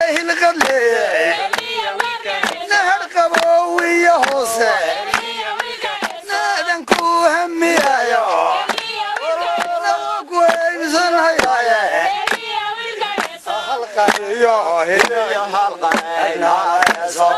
hilqadle nahar qabowiya hoose naadanku hamiyayo ku eybsanhayaye halqaniyo hiliyo halqanaynaayso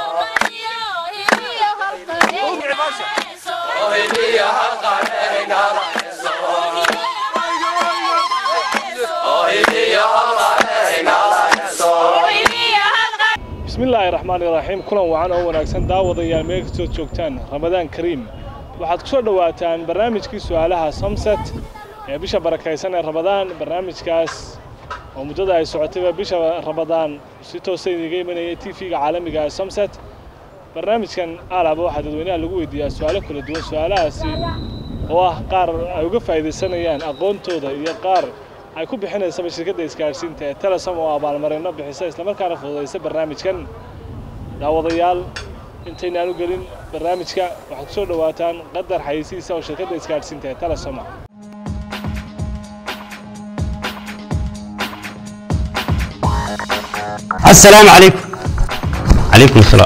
bismillaahi raxmaani raxiim kulan wacan oo wanaagsan daawadayaal meel kastood joogtaan ramadaan kariim waxaad ku soo dhowaataan barnaamijkii su'aalaha somset ee bisha barakaysan ee ramadaan barnaamijkaas oo muddada ay socotayba bisha ramadaan si toosa idiga imanaya t v-ga caalamiga ee somset barnaamijkan aalaba waxaa dadweynaha lagu weydiiyaa su'aalo kala duwan su'aalahaasi oo ah qaar ay uga faa'iidaysanayaan aqoontooda iyo qaar ay ku bixinaysaba shirkadda isgaadhsiinta ee telesom oo abaalmarino bixisa islamarkaana fududaysa barnaamijkan daawadayaal intaynaan u gelin barnaamijka waxaad ku soo dhowaataan qadar xayeysiisa oo shirkadda isgaadhsiinta ee telesom ah السلام عليكم عليكم السلام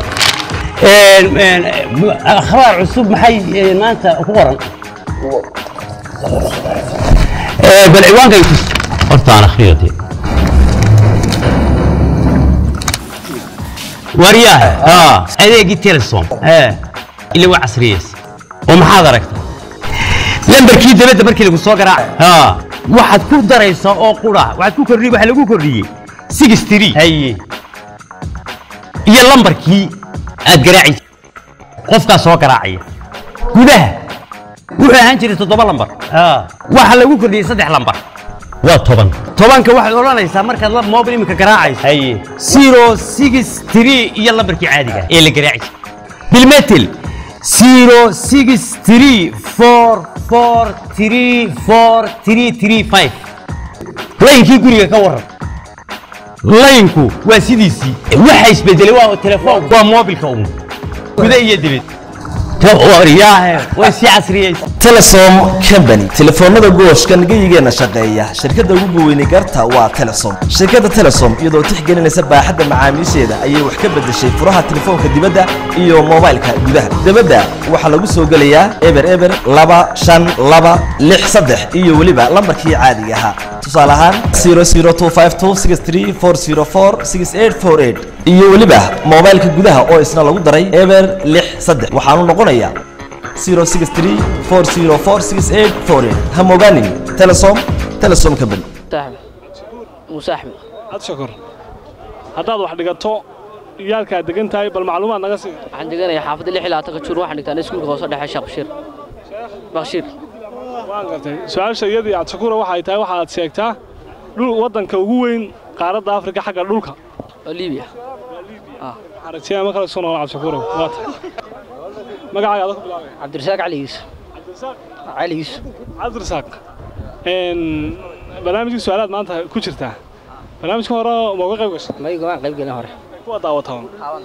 اخبار عصوب محي ما انت قرن بالعوان قيتس قلت انا خيرتي ورياها اه هذه قلت تلسون اه اللي هو عصريس ومحاضرك lambarkii dabadda markii lagu soo garaaca waxaad ku daraysaa oo qura waxaad ku kordhiyey waxa lagu kordhiyey six three haye iyo lambarkii aad garaaci qofkaa soo garaacaya gudaha wuxuu ahaan jiray toddoba lambar waxa lagu kordhiyey saddex lambar waa toban tobanka waxaad odhanaysaa markaad la mobil iminka garaacayso haye zero six three iyo lambarkii caadiga ee la garaaci bilmetel zero six three four four three four three three five laynkii guriga ka waran laynku waa sidiisii waxa isbedelay waa telefoon waa moobilka un guda iyo dibad waryaahe way sii casriyeysa telesom company telefoonada gooshka nagayigeenna shaqeeya shirkadda ugu weynay garta waa telesom shirkadda telesom iyadoo tixgelinaysa baaxadda macaamiisheeda ayay wax ka beddeshay furaha telefoonka dibadda iyo moobaylka gudaha dibadda waxaa lagu soo gelayaa eber eber laba shan laba lix saddex iyo weliba lambarkii caadiga ahaa tusaale ahaan iyo weliba moobaylka gudaha oo isna lagu daray eber lix saddex waxaanu noqonayaa ha mogaanin telesom telesom company muuse axmed ad shakor haddaad wax dhigato iyaalkaad degan tahay bal macluumaad naga sii waxaan deganayaa xaafadda lix iyo labaatanka juur waxaan dhigtaa iskuulka hoose dhexe sheekh bashiir bakshiir waan gartay su-aasha iyadii aad shakura waxay tahay waxaad sheegtaa dhul waddanka ugu weyn qaaradda afrika xagga dhulka oo liibiya waxaan rajeeyaa ma kala soo noqon cabdishakuurow waa tahay magacaaga ada ku bilaabaya cabdirasaaq cali yuusuf cali yuusuf cabdirasaaq barnaamijkii su-aalaad maanta ku jirtaa barnaamijka hore ma uga qayb gashay mayga waan qayb gelin hore kuwa daawataan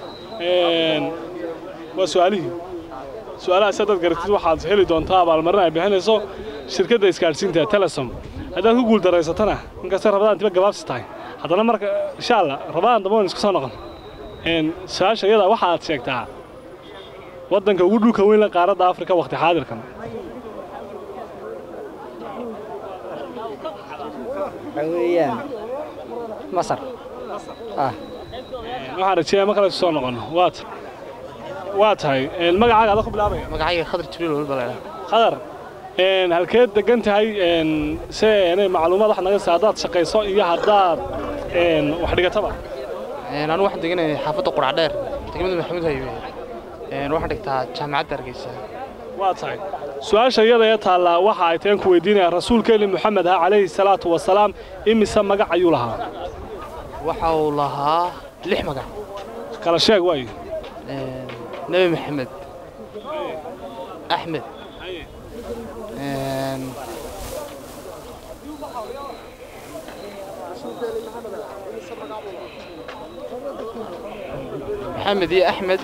waa su-aalihii su-aalaha si haddaad garatid waxaad heli doontaa abaalmarin ay bixinayso shirkadda isgaadhsiinta telesom haddaad ku guul daraysatana inkastay rabadaan diba gabaabsi tahay haddana marka insha allah rabadaan dambe waan isku soo noqon su-aasha iyada waxaad sheegtaa waddanka ugu dhulka weyn la qaaradda afrika waqti xaadirkan waxaa weeyaan masar ah waxaan rajeeyaa ma kale isku soo noqono waa ta waa tahay magacaaga ada ku bilaabaya magacayga khadar jibriil walba la khadar halkeed degan tahay se inay macluumaad wax naga si haddaad shaqayso iyo haddaad wax dhigataba anu waxaan deganaya xaafadda qurac dheer degmada maxamuud haywe waxaan dhigtaa jaamacadda hargeysa waa tahay su-aasha iyada ee taallaa waxa ay tahan ku weydiinaya rasuulkeeni moxamed ha calayhi salaatu wasalaam imise magac ayuu lahaa waxa uu lahaa lix magac kala sheeg waayo nebi maxamed axmed maxamed iyo axmed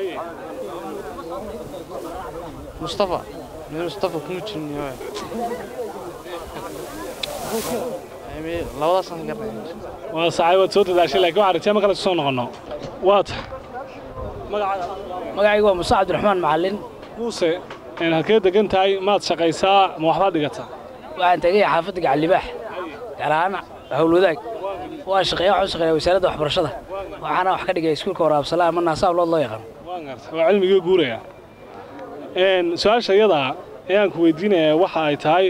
mustafa meel mustafa kuma jirin labadaasaan ka garanaya waa saxay waad soo dadaashay laakiin waxaan rajaa ma kale soo noqono waa ta magacaygu waa muuse cabdiraxmaan macallin muuse een halkee degan tahay maad shaqaysaa ma waxbaad dhigataa waxaan tegay xaafadda gacallibaax gaar ahaan howlwadaag waa shaqeeya waxaan u shaqeeyaa wasaaradda waxbarashada waxaana wax ka dhigay iskuulka waraabsala ama naasaablood loo yaqaan waan garta waa cilmigii guuraya een su-aasha iyada ayaan ku weydiinayaa waxa ay tahay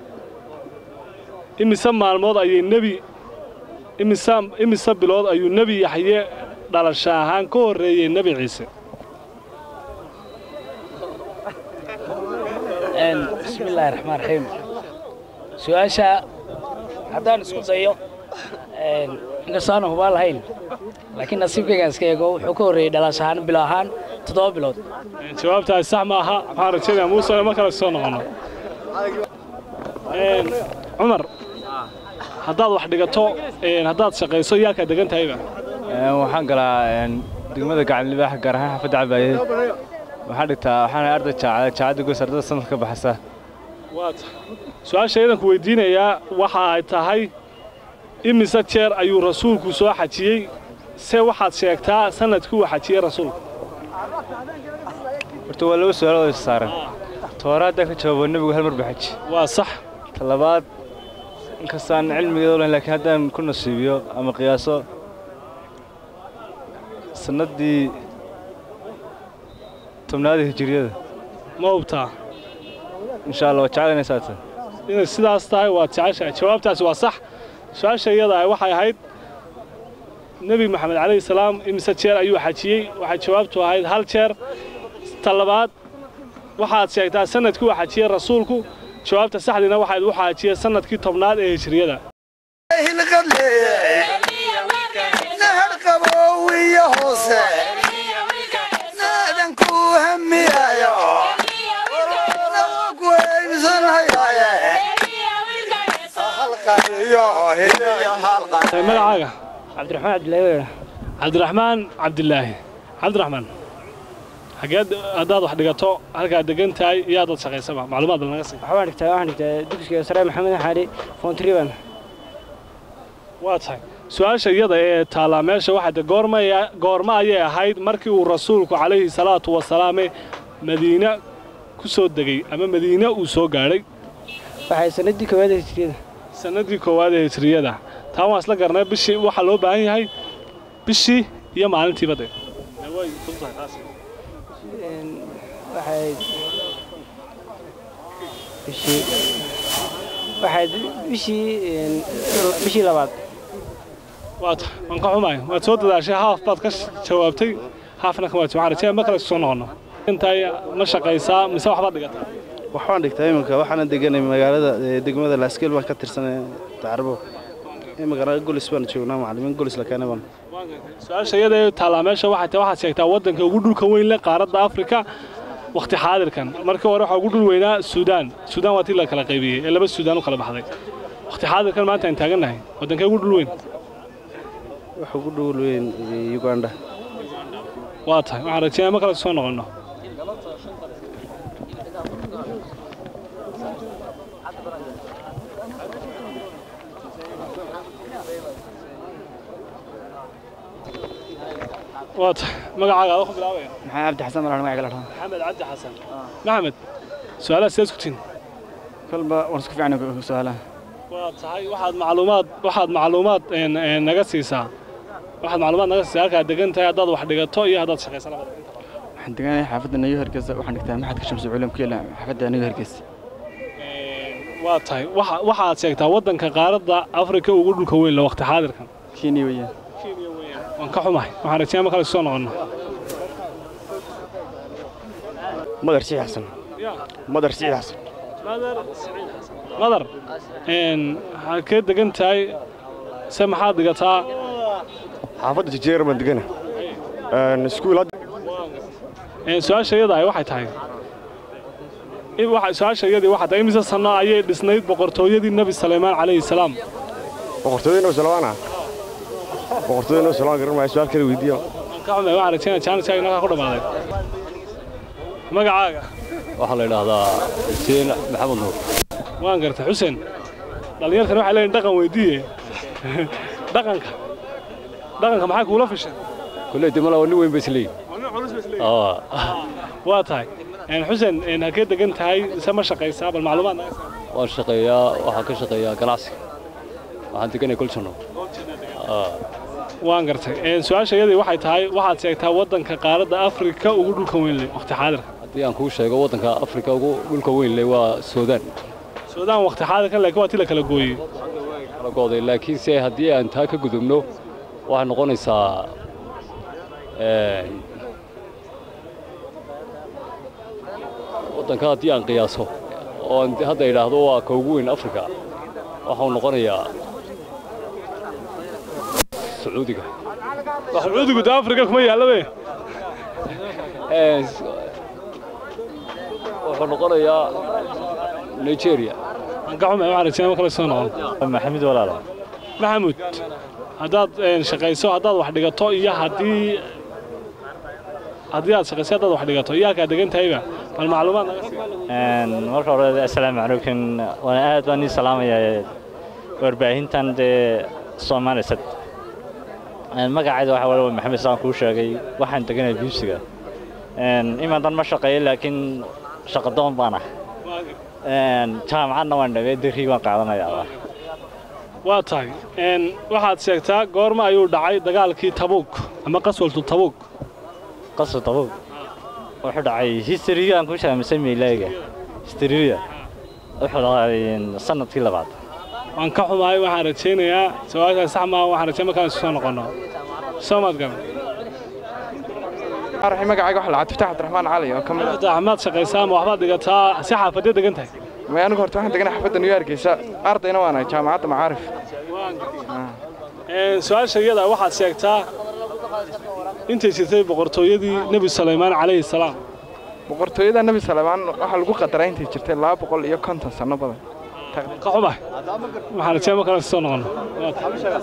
imise maalmood ayay nebi imise imise bilood ayuu nebi yaxye dhalasho ahaan ka horreeyey nebi ciise Een, bismi illaahi raxmaan raxiim su-aasha haddaan isku dayo een, inkastoo aanan hubaan lahayn laakiin nasiibkaygaan iska eego wuxuu ka horreeyey dhalash ahaan bilo ahaan toddoba bilood Een, jawaabtaasi sax ma aha waxaan rajaynayaa muuse ma kale soo noqono Een, cumar haddaad wax dhigato een, haddaad shaqayso yaalkaa degan tahayba waxaan galaa degmada gacanlibaax gaar ahaan xaafadda cabaaye waxaan dhigtaa waxaan arday jaacada jaacadda goos ardada sanadka ka baxaysa waa ta su-aasha idan ku weydiinayaa waxa ay tahay imise jeer ayuu rasuulku soo xajiyey se waxaad sheegtaa sanadkii uu xajiyey rasuulku horta waa laba su-aalood is saaran toora haddaan ka jawaabo nebigu hal mar baxaji waa sax ta labaad inkastaan cilmigeeda u lahayn laakiin haddaan ku nasiibiyo ama qiyaaso sannaddii tobnaadii hijiriyada ma hubtaa insha allah waa jecel inay saata inay sidaas tahay waad jeceshahay jawaabtaasi waa sax su-aasha iyada ah waxay ahayd nebi maxamed calayhi salaam imise jeer ayuu xajiyey waxay jawaabtu ahayd hal jeer ta labaad waxaad sheegtaa sanadkii uu xajiyey rasuulku jawaabta saxdiina waxayd u xajiyey sanadkii tobnaad ee hijriyada hilqad leeyahay nahar qaboowiya hoose naadan ku hamiyayo ku eybsanhayaye halqaiyo hiyo halqan magacaaga cabdiraxmaan cabdillaahi weera cabdiraxmaan cabdilaahi cabdiraxmaan xageed haddaad wax dhigato halkaad degan tahay iyo haddaad shaqaysaba macluumaad bal naga sii waxaan dhigtaa waxaan dhigtaa dugsiga sare maxamed xaali foontriban waa tahay su-aasha iyada ee taallaa meesha waxaa de goormaya goorma ayay ahayd markii uu rasuulku calayhi salaatu wasalaame madiine ku soo degay ama madiine uu soo gaadhay waxay sanadii koowaad ee hijriyada sanadii koowaad ee hijriyada taa waan isla garnay bishii waxaa loo baahan yahay bishii iyo maalintiiba de waxay bishii waxay bishii bishii labaad waa tahay waan ka xumaay waad soo dadaashay haaf baad ka jawaabtay haafna ka waad waxaan rajaya ma kale soo noqono intaay ma shaqaysaa mise waxbaad dhigataa waxbaan dhigtaa iminka waxaana deganay magaalada ee, degmada laaskeel baan ka tirsanay tacarbo imikana golis baan joognaa macallimiin golis la keenay baan su-aasha iyada ee taallaa meesha waxay tahay waxaad sheegtaa waddanka ugu dhulka weyn leh qaaradda afrika wakhti xaadirkan markii hore waxaa ugu dhul weynaa suudaan suudaan waa tii la kala qaybiyey ee laba suudaan u kala baxday wakhti xaadirkan maanta aan taagannahay waddankee ugu dhul weyn waxa ugu dhowl weyn ee, uganda waa tahay waxaan rajeynaya ma kale soo noqonno waa tahay magacaaga aad ku bilaabaya maxaa cabdi xasan malaan magaca la maxamed cabdi xasan maxamed su-aalaha sidaad ku tihin kolba waan isku fiicnay su'aalaha waa tahay waxaad macluumaad waxaad macluumaad een, een, naga siisaa waxaad macluumaad naga siisaa halkaad degan tahay haddaad wax dhigato iyo haddaad shaqaysa labada waxaan deganahay xaafadda nayo hargeysa waxaan dhigtaa maxadka shamsi culum ku yaala xaafadda nayo hargeysa waa tahay waxa waxaad sheegtaa waddanka qaaradda afrika ugu dhulka weyn le waqti xaadirkan kenya weeyaan waan ka xumahay waxaan rajeynaya ma kale soo noqonno madar sii xasan madar sii xasan madar een, halkee degan tahay se maxaad dhigataa xaafadda jejeer baan degana iskuul Een, su-aasha iyada ahi waxay tahay in waxa- su-aasha iyadii waxay tahay imise sanno ayay dhisnayd boqortooyadii nebi saleymaan calayhi salaam boqortooyada noo salwaana boqortooyada noo salwaan garan maayo su-aal kale weydiiyo waan ka xumahay waxaan rajeynaya jaaniskaaga inaga ku dhammaaday magacaaga waxaa la yidhaahdaa xuseen maxamed nuur waan gartay xuseen dhallinyartani waxay leeyihin dhaqan weydiiye dhaqanka dhaqanka maxay kuula fisheen kulley dimala waa nin weyn ba isleeyihin waa tahay Een, xuseen een, halkee degan tahay ise ma shaqaysaa bal macluumaad naga sii. waan shaqeeyaa waxaan ka shaqeeyaa ganacsiga waxaan deganay goljanno waan gartay Een, su-aasha iyadii waxay tahay waxaad sheegtaa waddanka qaaradda afrika ugu dhulka weyn leh waqti xaadirka haddii aan kuu sheego waddanka afrika ugu dhulka weyn leh waa suudaan suudaan waqti xaadirka laakiin waa ti la kala gooyey kala go'day laakiin se haddii aan taa ka gudubno waxay noqonaysaa een, waddanka haddii aan qiyaaso oo aan hadda idhaahdo waa ka ugu weyn afrika waxau noqonayaa sacuudiga sacuudigu de afrika kuma yaalabe Een, wuxuu noqonayaa nigeria waan ka xumay waxaan rajeynaya kale soo noqon maxamed walaalo maxamuud haddaad een, shaqayso haddaad wax dhigato iyo haddii haddii aad shaqayso haddaad wax dhigato iyo halkaad degan tahayba bal macluumaad naga sii marka hore assalaamu calaykum waan aad baan ii salaamayaa warbaahintan dee soomaalisad magacayda waxaa walaal maxamed saan kuu sheegay waxaan deganay biibsiga iman dan ma shaqeeyo laakiin shaqadoon baan ah jaamacadna waan dhagay dirii waan qaadanayaa waa tahay Een, waxaad sheegtaa goorma ayuu dhacay dagaalkii tabuuk ama qaswaltu tabuuk qasr tabuuk wuxuu dhacay historygaan ku shaamisay miilayga historyga wuxuu dhacay sanadkii labaad waan ka xumahay waxaan rajaynayaa su-aashaas sax maaha waxaan rajayn markaan isu soo noqonno soo maad garan raxi magacayga waxa lacag fitax cabdiraxmaan cali oo ka mid ah axmaad shaqaysaa ma waxbaad dhigataa si xaafadee degan tahay may anigu horta waxaan deganay xaafadda new yorkeysa ardayna waan ahay jaamacadda macaarif Een, su-aasha iyada waxaad sheegtaa intay jirtay boqortooyadii nebi sulaymaan calayhi salaam boqortooyada nebi salmaan waxaa lagu qadaraa intay jirtay laba boqol iyo konton sanno badan ka xumahay waxaan rajayn markaan isu soo noqonno Waa tahay.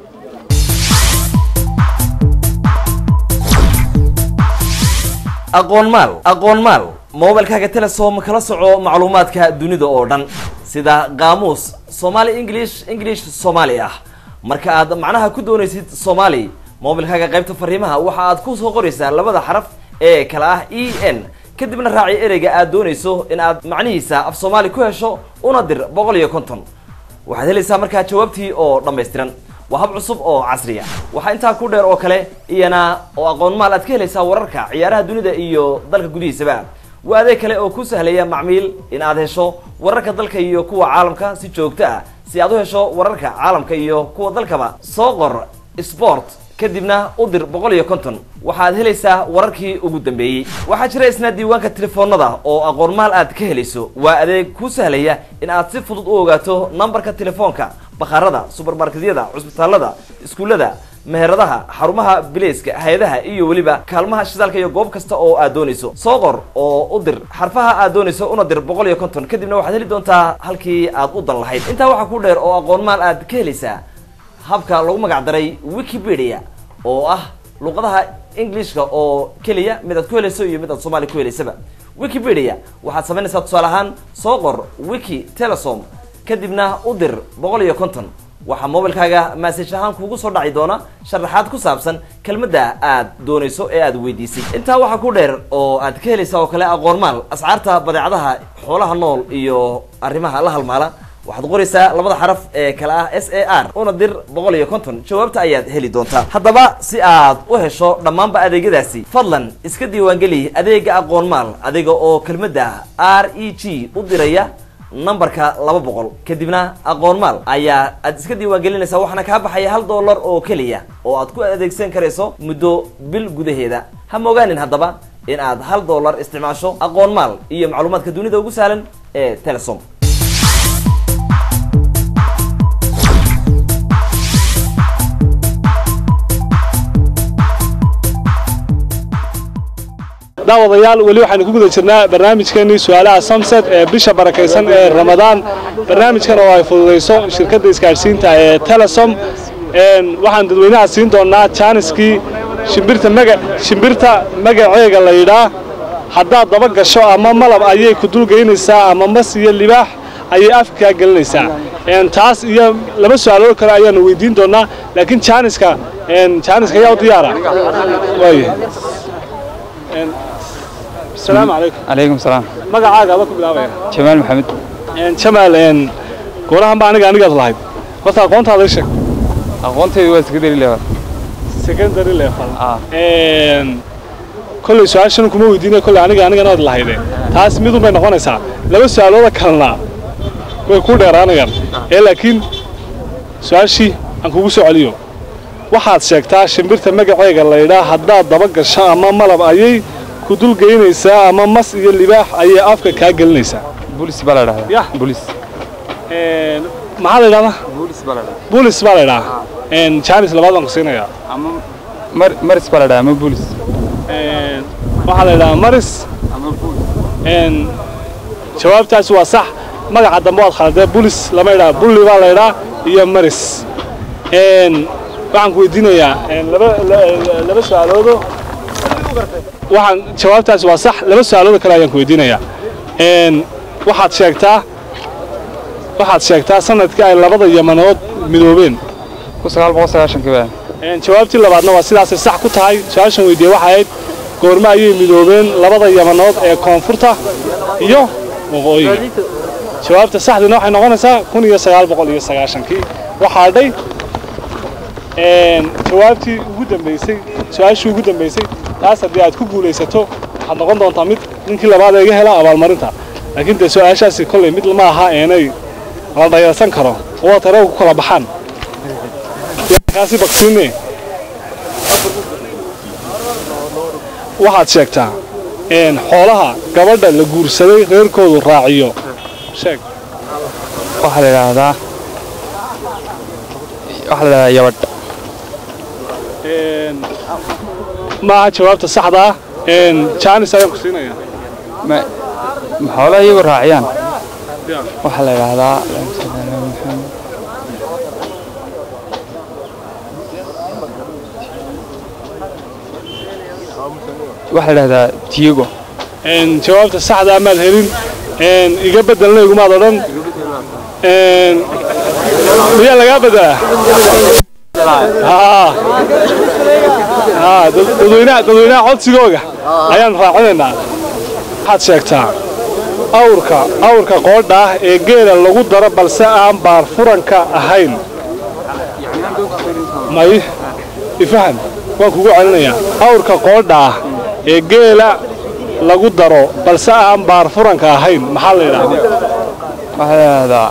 aqoon maal aqoon maal moobilkaaga telesom kala soco macluumaadka dunida oo dhan sida qaamuus soomaali english english soomaali ah marka aad macnaha ku doonaysid soomaali moobilkaaga qaybta fariimaha waxa aad ku soo qoraysaa labada xaraf ee kala ah e n kadibna raaci ereyga aad doonayso in aad macnihiisa af soomaali ku hesho una dir boqol iyo konton waxaad helaysaa markaa jawaabtii oo dhammaystiran waa hab cusub oo casriya waxaa intaa ku dheer oo kale iyana oo aqoon maal aad ka helaysaa wararka ciyaaraha dunida iyo dalka gudihiisaba waa adeeg kale oo ku sahlaya macmiil in aad hesho wararka dalka iyo kuwa caalamka si joogto ah si aad u hesho wararka caalamka iyo kuwa dalkaba soo qor sport kadibna u dir boqol iyo konton waxaad helaysaa wararkii ugu dambeeyey waxaa jira isna diiwaanka telefoonada oo aqoon maal aad ka helayso waa adeeg ku sahlaya in aad si fudud u ogaato nambarka telefoonka bakhaarada subermarketyada cusbitaalada iskuullada meheradaha xarumaha bileyska hay-adaha iyo weliba kaalmaha shidaalka iyo goob kasta oo aad doonayso soo qor oo u dir xarfaha aad doonayso una dir boqol iyo konton kadibna waxaad heli doontaa halkii aad u dan lahayd intaa waxaa ku dheer oo aqoon maal aad ka helaysaa habka lagu magac daray wikipedia oo ah luqadaha englishka oo keliya mid aad ku helayso iyo mid aad soomaali ku helaysaba wikipedia waxaad samaynaysaa tusaale ahaan soo qor wiki telesom kadibna u dir boqol iyo konton waxaa moobilkaaga maasaj ahaan kuugu soo dhaci doona sharaxaad ku saabsan kelmadda aad doonayso ee aad weydiisay intaa waxaa ku dheer oo aad ka helaysaa oo kale aqoon maal ascaarta badeecadaha xoolaha nool iyo arrimaha la halmaala waxaad qoraysaa labada xaraf ee kale ah s a r una dir boqol iyo konton jawaabta ayaad heli doontaa haddaba si aad u hesho dhammaanba adeegyadaasi fadlan iska diiwaangeli adeega aqoon maal adiga oo kelmadda r e g u diraya nambarka laba boqol kadibna aqoon maal ayaa aad iska diiwaangelinaysaa waxaana kaa baxaya hal dollar oo keliya oo aad ku adeegsan karayso muddo bil gudaheeda ha mogaanin haddaba in aad hal dollar isticmaasho aqoon maal iyo macluumaadka dunida ugu sahlan ee telesom daawadayaal weli waxaynu ku guda jirnaa barnaamijkeenii su-aalaha samset ee bisha barakaysan ee ramadaan barnaamijkan oo ay fududayso shirkadda isgaadhsiinta ee telesom waxaan dadweynaha siin doonaa jaaniskii shimbirta maga shimbirta magaceega la yidhaa haddaad daba gasho ama malab ayay ku dulgeynaysaa ama mas iyo libaax ayay afkaa gelinaysaa een, taas iyo laba su-aalood kale ayaanu weydiin doonaa laakiin jaaniska een, jaaniska ayaa u diyaara waayahay Een, asalaamu calaykum calaykum salaam magacaaga aba ku bilaabaya jamaal maxamed Een, jamaal een, goorahan ba aniga anigaad lahayd horta aqoontaada ii sheeg aqoontaydu waa secondary level secondary level Een, kolley su-aashan kuma weydiinaya kolley aniga anigana waad lahayde taas midun bay noqonaysaa laba su-aalooda kalena way ku dheeraanayaan ee laakiin su-aashii aan kugu soo celiyo waxaad sheegtaa shimbirta magaceega laydhaa haddaad daba gasho ama malab ayay ku dul geynaysaa ama mas iyo libaax ayay afka kaa gelinaysaa bulis baa la dhahdaa Yah. bulis Een, maxaa la yidhahdaa bulis baa la dhahdaa bulis baa la yidhahaa Een, jaanis labaad baan ku siinayaa ama mar maris baa la dhahdaa ama bulis Een, waxaa la yidhahaa maris Een, jawaabtaasi waa sax magaca dambe waad khaldee bulis lama yidhaha bulli baa la yidhaa iyo maris Een, waxaan ku weydiinayaa een, laba la- la- laba su-aaloodo waxaan jawaabtaasi waa sax laba su-aaloodo kale ayaan ku weydiinayaa Een, waxaad sheegtaa waxaad sheegtaa sanadkii ay labada yamanood midoobeen ku sagaal boqol sagaashankii baa Een, jawaabtii labaadna waa sidaasay sax ku tahay su-aashan weydiiyey waxay ahayd goorma ayay midoobeen labada yamanood ee koonfurta iyo waqooyiga jawaabta saxdiina waxay noqonaysaa kun iyo sagaal boqol iyo sagaashankii waxaa dhay een, jawaabtii ugu dambeysay su-aashii ugu dambeysay taas haddii aad ku guulaysato waxaad noqon doontaa mid ninkii labaad ee iga hela abaalmarinta laakiin dee su-aashaasi kolley mid ma aha eenay la dhayalsan karo oo tare ku kala baxaan kaasi baktiine waxaad sheegtaa een, xoolaha gabadha la guursaday reerkoodu raaciyo sheeg waxaa la yidhaahdaa waxaa la yidhahdaa yabadh Een, maaha jawaabta saxda ah een, jaanis ayaan ku siinayaa ma ma xoolaha iyagu raaciyaan Ya. waxaa la yidhaahdaa waxaa la yidhahdaa tiyago Een, jawaabta saxda amaad helin een, iga bedelna igumaad odhan Een, miyaa lagaa bedelaa haa haa dad- dadweynaha dadweynaha codsigooga ayaan raacinaynaa waxaad sheegtaa awrka awrka qoodha ah ee geela lagu daro balse aan baar furanka ahayn may ifahan waan kugu celinayaa awrka qoodha ah ee geela lagu daro balse aan baar furanka ahayn maxaa la yidhahdaa waxaa la yidhaahdaa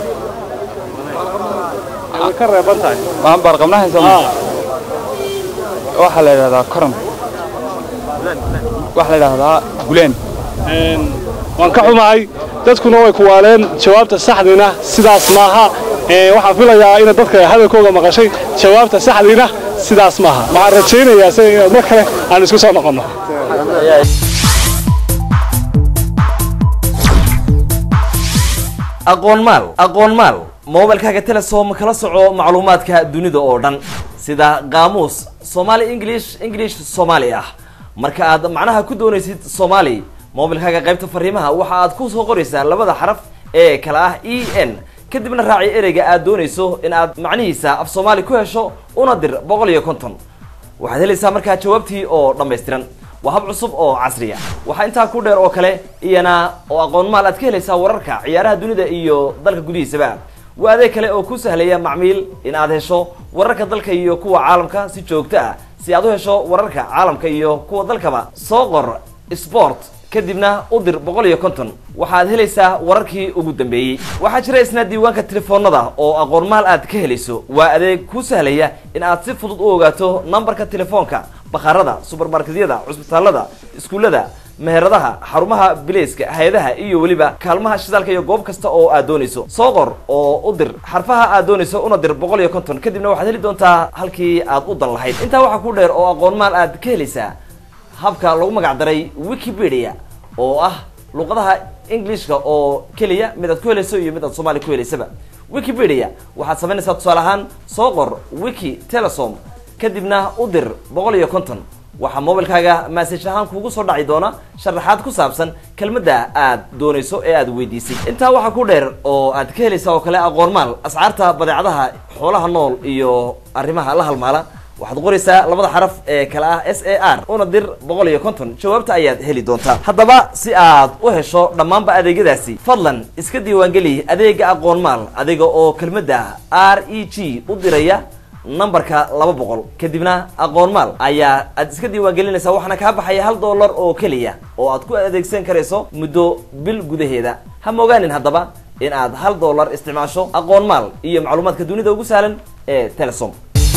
way ka reeban tahay maan baar qabnahayn soo Aa, waxaa la yidhahdaa koran waxaa la yidhaahdaa guleen een, waan ka xumahay dadkuna way ku waaleen jawaabta saxdiina sidaas maaha Ee, waxaan filayaa inaad dadka hadalkooga maqashay jawaabta saxdiina sidaas maaha waxaan rajaynayaa se inaad mar kale aan isku soo noqonno aqoon maal aqoon maal moobilkaaga telesom kala soco macluumaadka dunida oo dhan sida qaamuus soomaali english english soomaali ah marka aad macnaha ku doonaysid soomaali moobilkaaga qaybta fariimaha waxa aad ku soo qoraysaa labada xaraf ee kala ah e n kadibna raaci ereyga aad doonayso in aad macnihiisa af soomaali ku hesho una dir boqol iyo konton waxaad helaysaa markaa jawaabtii oo dhammaystiran waa hab cusub oo casriya waxaa intaa ku dheer oo kale iyana oo aqoon maal aad ka helaysaa wararka ciyaaraha dunida iyo dalka gudihiisaba waa adeeg kale oo ku sahlaya macmiil in aad hesho wararka dalka iyo kuwa caalamka si joogto ah si aad u hesho wararka caalamka iyo kuwa dalkaba soo qor sport kadibna u dir boqol iyo konton waxaad helaysaa wararkii ugu dambeeyey waxaa jira isna diiwaanka telefoonada oo aqoon maal aad ka helayso waa adeeg ku sahlaya in aad si fudud u ogaato nambarka telefoonka bakhaarada subermarketyada cusbitaalada iskuullada meheradaha xarumaha bileyska hay-adaha iyo weliba kaalmaha shidaalka iyo goob kasta oo aad doonayso soo qor oo u dir xarfaha aad doonayso una dir boqol iyo konton kadibna waxaad heli doontaa halkii aad u dan lahayd intaa waxaa ku dheer oo aqoon maal aad ka helaysaa habka lagu magac daray wikipedia oo ah luqadaha englishka oo keliya mid aad ku helayso iyo mid aad soomaali ku helaysaba wikipedia waxaad samaynaysaa tusaale ahaan soo qor wiki telesom kadibna u dir boqol iyo konton waxaa moobilkaaga maasaj ahaan kuugu soo dhaci doona sharaxaad ku saabsan kelmadda aad doonayso ee aad weydiisay intaa waxaa ku dheer oo aad ka helaysaa oo kale aqoon maal ascaarta badeecadaha xoolaha nool iyo arrimaha la halmaala waxaad qoraysaa labada xaraf ee kale ah s a r una dir boqol iyo konton jawaabta ayaad heli doontaa haddaba si aad u hesho dhammaanba adeegyadaasi fadlan iska diiwaangeli adeega aqoon maal adiga oo kelmadda r e g u diraya nambarka laba boqol kadibna aqoon maal ayaa aad iska diiwaangelinaysaa waxaana kaa baxaya hal dollar oo keliya oo aad ku adeegsan karayso muddo bil gudaheeda ha mogaanin haddaba in aad hal dollar isticmaasho aqoon maal iyo macluumaadka dunida ugu sahlan ee telesom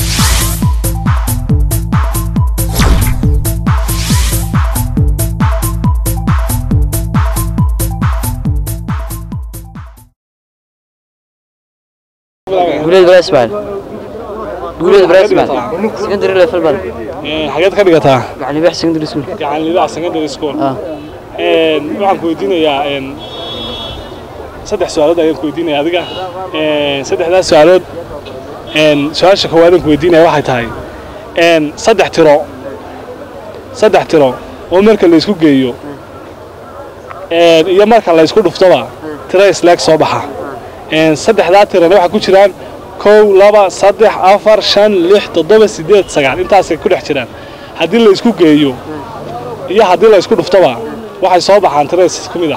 guuleed brasbal guuleed brasbal secondary level bal xageed ka dhigataa gacan libax secondary school gacan libax secondary school ah een waxaan ku weydiinayaa een saddex su'aalood ayaan ku weydiinaya adiga een saddexdaas su'aalood een su'aasha koowaad aan ku weydiinaya waxay tahay een saddex tiro saddex tiro oo marka la isku geeyo een iyo marka la isku dhuftoba tiro isleeg soo baxa een saddexdaa tirana waxaa ku jiraan kow laba saddex afar shan lix toddoba siddeed sagaal intaasay ku dhex jiraan haddii la isku geeyo iyo haddii la isku dhuftoba waxay soo baxaan tiro isku mid ah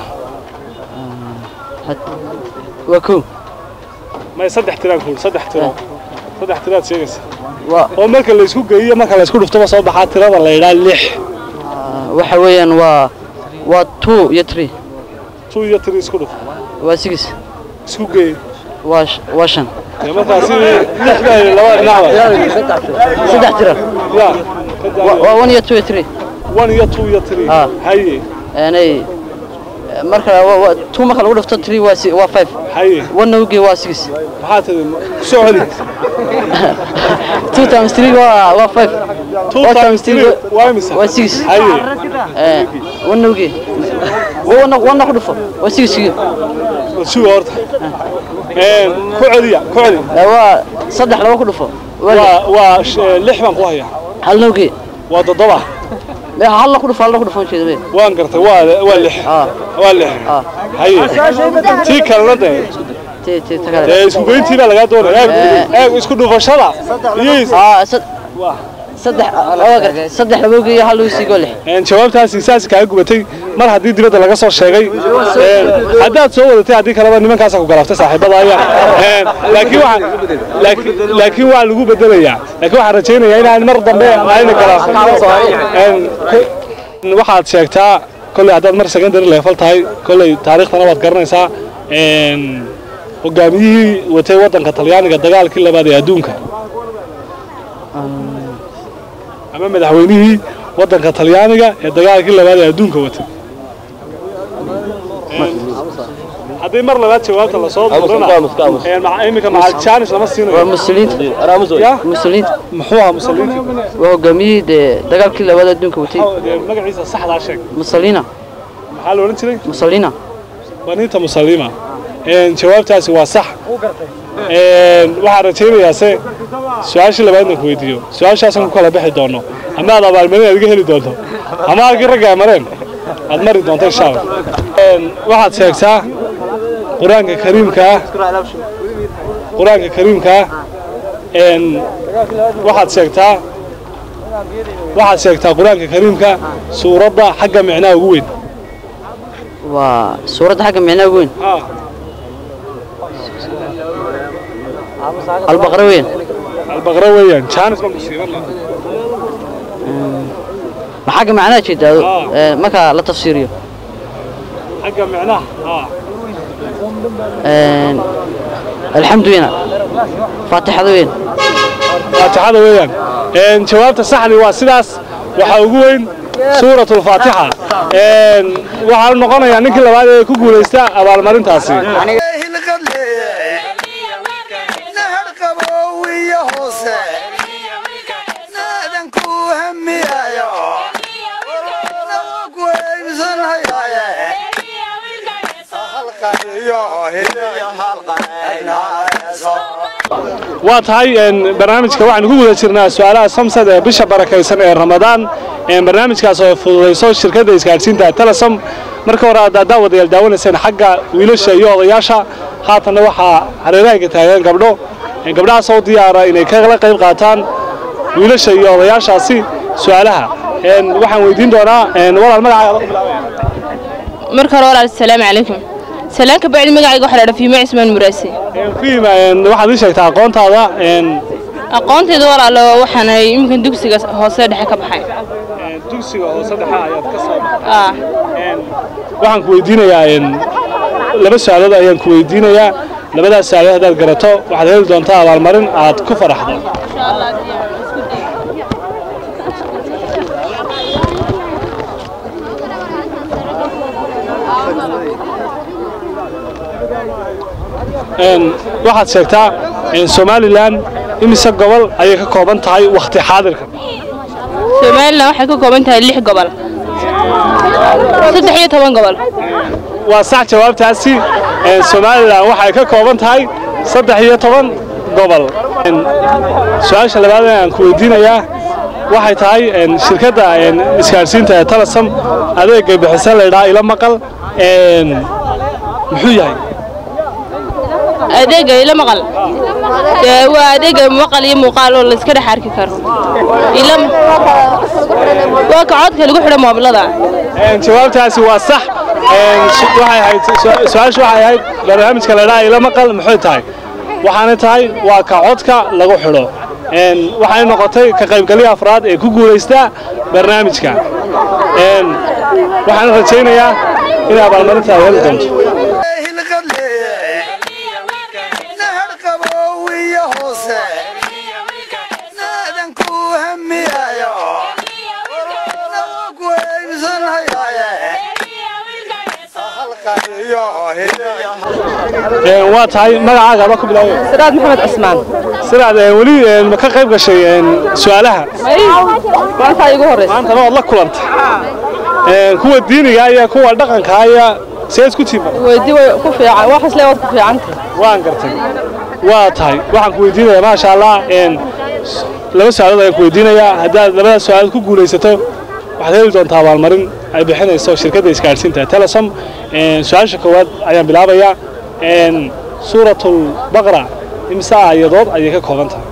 waa kow may saddex tiraan kuul saddex tiro saddex tiraad sheegaysa waa oo marka la isku geeyo marka la isku dhuftoba soo baxaa tirada la yidhaha lix waxa weeyaan waa waa two iyo three two iyo three isku dhuf waa six isku geey waa sh- waa shan dee markaasi lix baa yidhi labada dhinacba saddex tiro ya Waa- waa one iyo two iyo three one iyo two iyo three Ah. haye yani marka waa- waa- two marka lagu dhufto three waa si- waa five haye one ugi waa six maxaa tiri kusoo celi two times three waa waa five two One times three waa imisa waa six haye Eh, one ugi one one ku dhufo waa six iyo suga horta een ku celiya ku celi Eh, waa saddex laba ku dhufo waa lix. waa waa sh- eh, lix baan ku hayaa hal ugi waa toddoba hal la ku dhufo hal la ku dhufo jeeda mee waan gartay waa waa lix ah waa lix ah haye tii kalena dee ti ti ta kale dee isku geyntii baa lagaa doonaya eeg eeg isku dhufashada iyo is- ah sad- saddex waa gartay saddex laba ugi iyo hal ugi sigoo lix een jawaabtaasi saas kaaga gubatay mar haddii dibadda laga soo sheegay een haddaad soo wadatay haddii kaleba nimankaasa ku galaaftay saaxiibadaaya een laakiin waxaa laakiin laakiin waa lagu bedelayaa laakiin waxaan rajaynayaa inaan mar dambe ayna galaafin een ku- waxaad sheegtaa kolley haddaad mar secondary level tahay kolley taariikhtana waad garanaysaa een hogaamiyihii watay waddanka talyaaniga dagaalkii labaad ee adduunka ama madaxweynihii waddanka talyaaniga ee dagaalkii labaad ee adduunka watay haddii mar labaad jawaabta lasoo durana iminka macal jaanis lama waa siinayo muslimiinta ya muslimiinta muxuu ahaa musalliintii waa hogaamiyihii dee dagaalkii labaad adduunka watay dee magaciisa saxdaa sheeg musalina maxaa la odhan jiray musalina baniinta musalima een jawaabtaasi waa sax een waxaan rajaynayaa se su-aashii labaadna ku weydiiyo su-aashaasaan ku kala bixi doono ama aad abaalmarin aad iga heli doonto ama halkii ragga ay mareen aad mari doonto insha allah een waxaad sheegtaa qur-aanka kariimka ah qur-aanka kariimka ah een waxaad sheegtaa waxaad sheegtaa qur-aanka kariimka suuradda xagga micnaha ugu weyn waa suuradda xagga micnaha ugu weyn ah albaqra weyn albaqra weeyaan jaanis baan ku siiban ma xagga macnaha jeedaa ee, marka la tafsiiriyo xagga micnaha ah Een, alxamdu weyna faatixada weyn faatixada weeyaan een jawaabta saxdi waa sidaas waxaa ugu weyn suurat alfaatixa een waxaa noqonayaa ninkii labaad ee ku guulaysta abaalmarintaasi hilqad leeyahay nahar qabow iyo hoose naadan ku hamiyayo ku eybsan hayaaye halqan waa tahay een, barnaamijka waxaanu ku guda jirnaa su-aalaha samsad ee bisha barakaysan ee ramadaan een, barnaamijkaas oo fududayso shirkadda isgaadhsiinta telesom marka hore aad daawadayaal daawanayseen xagga wiilasha iyo odayaasha haatanna waxaa hareerahanka taagan gabdho een, gabdhahaas oo diyaara inay kala qayb qaataan wiilasha iyo odayaashaasi su-aalaha een, waxaan weydiin doonaa een, walaal magacaaga lagu bilaabaya marka hore walaal asalaamu calaykum salaan ka bacdi magacayga waxaa la dhaha fiimo cismaan muraasi fiima een, waxaad ii sheegtaa aqoontaada een, aqoonteeda walaalo waxaan iminkan dugsiga hoose dhexe ka baxay dugsiga hoose dhexe ayaad ka soo ah waxaan ku weydiinayaa een, laba su-aalood ayaan ku weydiinayaa labadaas su-aalood haddaad garato waxaad heli doontaa abaalmarin aad ku faraxdo Een, waxaad sheegtaa een, somalilan imise gobol ayay ka kooban tahay wakhti xaadirka somalilan waxay ka kooban tahay lix gobol saddex iyo toban gobol waa sax jawaabtaasi een, somalilan waxay ka kooban tahay saddex iyo toban gobol Een, su-aasha labaad ee aan ku weydiinayaa waxay tahay een, shirkadda een, isgaadhsiinta ee telesom adeegay bixisa laydhaa ila maqal een, muxuu yahay adeega ila maqal Dee, waa adeega maqal iyo muuqaal oo layska dhex arki karo ila waa ka codka lagu xidho moobilada Een, jawaabtaasi waa sax Een, su- waxay ahayd su- su-aashu waxay ahayd barnaamijka laydhaa ila maqal muxuu tahay waxaana tahay waa ka codka lagu xidho Een, waxay noqotay ka qaybgalyo afraad ee ku guulaysta barnaamijka Een, waxaan rajaynayaa in abaalmarinta ay heli doonto nahar qabowiya hoose naadan ku hamiyayo ku eybsanhayaye Een, waa tahay magacaaga aba ku bilaabay siraad maxamed cismaan siraad een, weli een, ma ka qayb gashay een, su-aalaha maanta igu horeysa maantana waad la kulantay Een, kuwa diiniga iyo kuwa dhaqanka iyo see isku tiima weydii way ku fiican wax isle waad ku fiicanta waan gartay waa tahay waxaan ku weydiinayaa maasha allah een, s- laba su-aalood ayaan ku weydiinayaa haddaad labadaas su-aalood ku guulaysato waxaad heli doontaa abaalmarin ay bixinayso shirkadda isgaadhsiinta telesom Een, su-aasha koowaad ayaan bilaabayaa Een, suuratul baqra imse aayadood ayay ka kooban tahay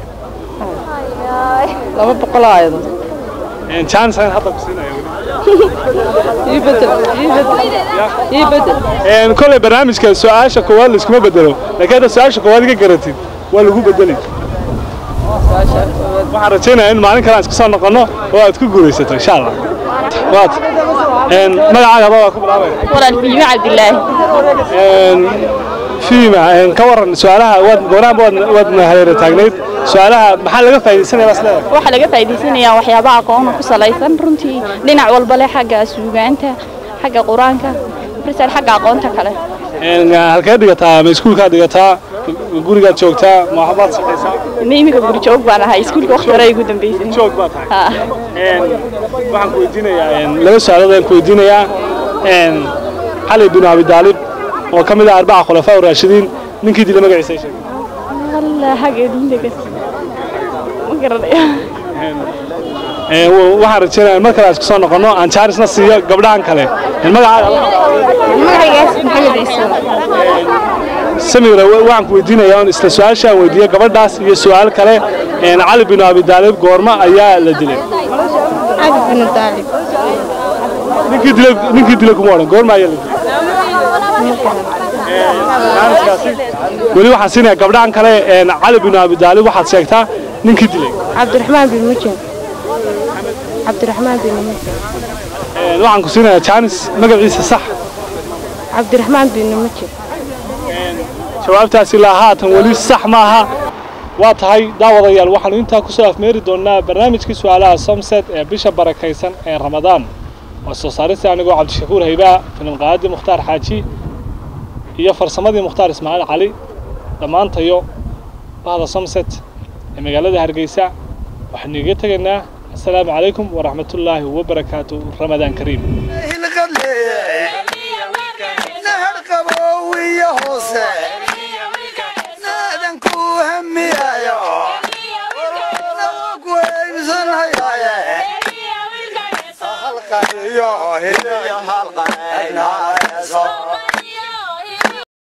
laba boqol oo aayadood Een, chance ayaan hadda ku siinaya ii bedel ii bedel ii bedel Een, kolay barnaamijka su-aasha koowaad laiskuma bedelo laakiin hadda su-aasha koowaad iga garatid waa lagu bedeli waxaan rajaynayaa in maalin kale aan isku soo noqonno oo aad ku guulaysato insha allah waad Een, magacaaga waa ku bilaabaya walaal fiime cabdilaahi Een, fiima een, ka waran su-aalaha waad goonaanba waad waad hareera taagnayd su-aalaha maxaa laga faa'iidaysanaya bas leedahay waxaa laga faa'iidaysanayaa waxyaabaha aqoona ku salaysan runtii dhinac walba leh xagga suugaanta xagga qur-aanka marsal xagga aqoonta kale Een, halkeed dhigataa ma iskuulkaad dhigataa ma gurigaad joogtaa ma waxbaad shaqaysaa ina iminka guri joog baan ahay iskuulka waqti hore ay ugu dambeysay joog baa tahay Ha. Een, waxaan ku weydiinayaa een, laba su-aalood ayaan ku weydiinayaa Een, cali bin abi daalib oo ka mid ah arbaca khulafaa raashidiin ninkii dila magaciisa ay sheegay allah xagga diinta ma garanaya Een, wa- waxaan rajaynayaa in mar kale aan isku soo noqonno aan jaarisna siiyo gabdhahan kale Een, magacaaga magacigaas maxamed ciise samira wa- waxaan ku weydiinayaa on isla su-aasha aan weydiiyo gabadhaas iyo su-aal kale Een, cali bin abi daalib goorma ayaa la dilay cali bin daalib ninkii dilay ninkii dilay kuma odhan goorma ayaa la dilay weli waxaan siinayaa gabdhahan kale een, cali bin abi daalib waxaad sheegtaa ninkii dilay cabdiraxmaan bin mujin cabdiraxmaan bin mujin Een, waxaan ku siinayaa jaanis magaciisa sax cabdiraxmaan bin mujin jawaabtaas ilaa haatan weli sax maaha waa tahay daawadayaal waxaanu intaa ku soo afmeeri doonaa barnaamijkii su-aalaha somset ee bisha barakaysan ee ramadaan waa soo saarista anigoo cabdishakuur haybaa filim qaadii mukhtaar xaaji iyo farsamadii mukhtaar ismaaciil cali dhammaantayo bahda somset ee magaalada hargeysa waxaanu iga tegaynaa assalaamu calaykum waraxmatullaahi wabarakaatu ramadaan kariim nahar qabowiya wiya hoose naadan ku hamiyayo ku heybsanhayaye halqaniyo hidiyo halqanaynaayso